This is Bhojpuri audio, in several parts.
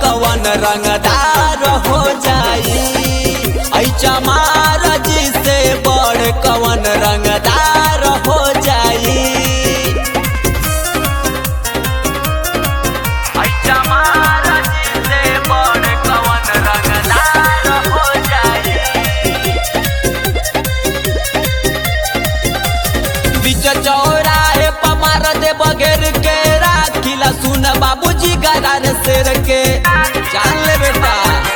कवन रंगदार हो जाई ऐ चमार जी से बड़ कवन रंगदार हो जाई ऐ चमार जी से बड़ कवन रंगदार हो जाई बीच चौराहे पमार दे बगैर के राखिला सुन बाबूजी गरार शेर के जान ले बेटा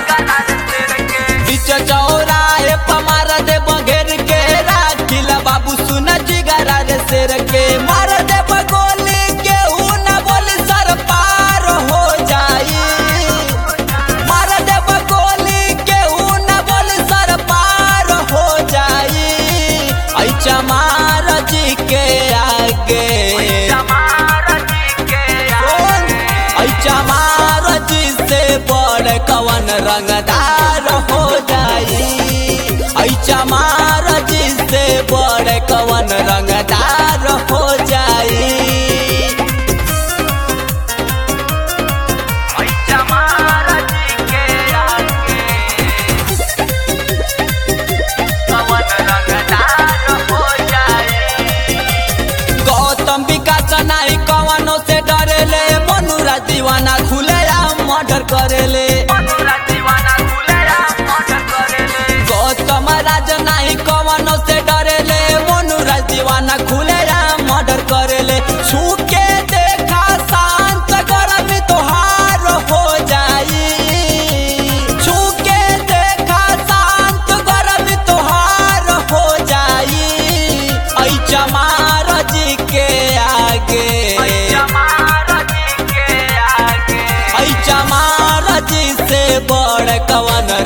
बीच चौराहे पमार दे बगैर के राखिला बाबू सुन जी गरार शेर के मार दे बगोली के ऊ न बोली सर पार हो जाई मार दे बगोली के ऊ न बोली सर पार हो जाई ऐ चमार जी के आगे कौन? ऐ चमार जी से बड़ कवन रंगदार हो जाई ऐ चमार जी से बड़ कवन रंगदार हो जाई ऐ चमार जी के आगे कवन रंगदार हो जाई गौतम विकास नाई कवनो से डरेले मनुरा दीवाना खुले मर्डर करेले गौतम राज नाई कवनो से डरेले मनुरा दीवाना खुले मर्डर करेले छूके देखा शांत गरम तोहार हो जाई छूके देखा शांत गरम तोहार हो जाई ऐ चमार जी के आगे ऐ चमार जी से बड़ कवन